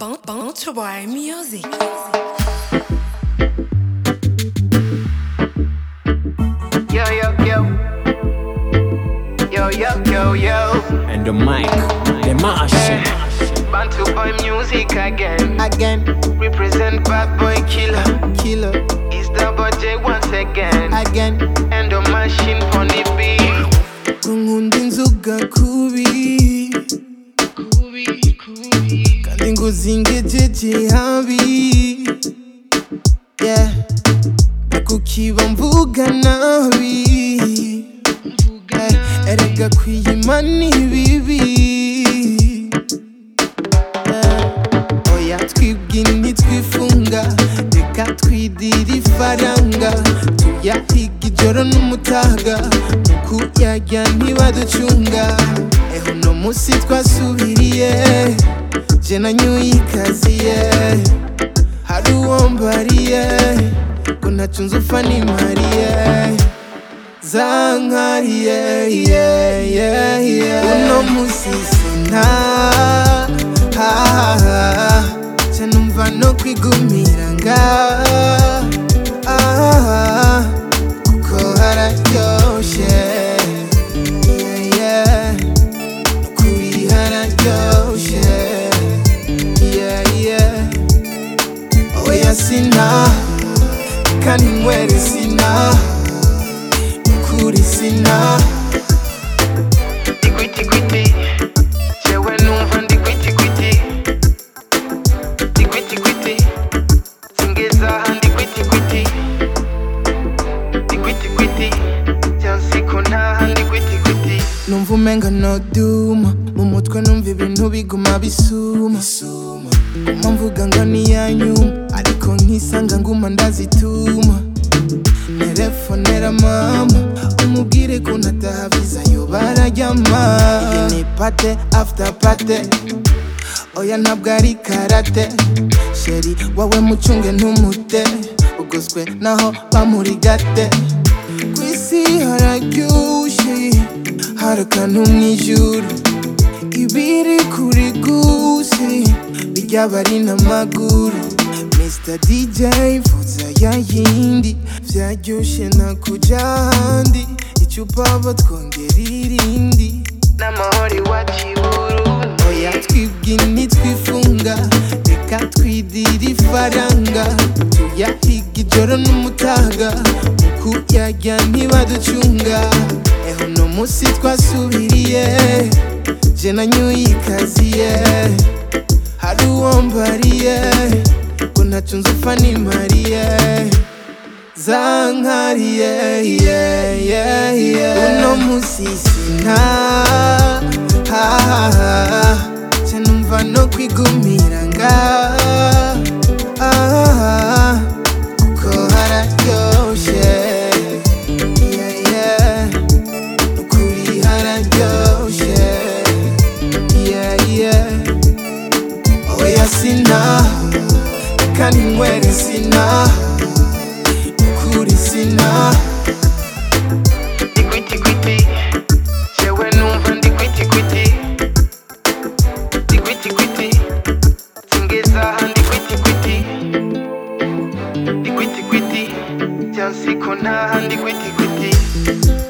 Bounce Boy Music. Yo, yo, yo. Yo, yo, yo, yo. and the mic, the machine. Bantu boy music again. again, Represent bad boy killer. killer, It's double J once again. again. And the machine on the beat. kunkunda inzoga kubi kandi ngo zingejeje habi yeah. kukiba mvuga nabi Eh, erega kwiyima ni bibi Eh, oya twibwi ntitwifunga reka twidire ifaranga tuyahiga ijoro n'umutaga mu kuyarya ntibaducunga eho uno munsi twasubiriye je nanyuye ikaziye hari uwo mbariye ngo ntacunze upfa nimariye zankariye yeah, yeah, yeah. uno munsi sina ca numva no kwigumira nga ah, kuko hararyoshe yeah, yeah. kuri hararyoshe yeah, yeah. oya sina kandi nywere sina kuri sina Dikwiti kwiti. Jewe numva ndi kwiti kwiti. Dikwiti kwiti. Singeza handi kwiti kwiti. Dikwiti kwiti. Jansiko nta handi kwiti kwiti. numva umenga noduma mu mutwe numva ibintu biguma bisuma guma mvuga ngo niyanyuma ariko nkisanga nguma ndazituma telefonera mama umubwire ko ntataha viza yo bararyama iyi ni pate after pate oya ntabwo ari karate sheri wowe mucunge ntumute ugoswe naho bamurigate ku isi hararyushe hari akantu mu ijuru ibiri kuri gusi bijya bari n'amaguru Mr DJ vuza ya yindi vyaryoshe nakuja ahandi icupa batwongera irindi N'amahoro iwacu i Burundi. oya twibwi ntitwifunga reka twidire ifaranga tuyahiga ijoro n'umutaga mu kuyarya ntibaducunga eho uno munsi twasubiriye je nanyuye ikaziye hari uwo mbariye ngo ntacunze upfa nimariye zankariye yeah, yeah, yeah. uno munsi sina ca numva no kwigumira nga ah, kuko hararyoshe yeah, yeah. ukuri hararyoshe yeah, yeah. oya sina kandi nywere sina ukuri sina Dikwiti kwiti. Jewe numva ndi kwiti kwiti. Dikwiti kwiti. Singeza handi kwiti kwiti. Dikwiti kwiti. Jansiko nta handi kwiti kwiti.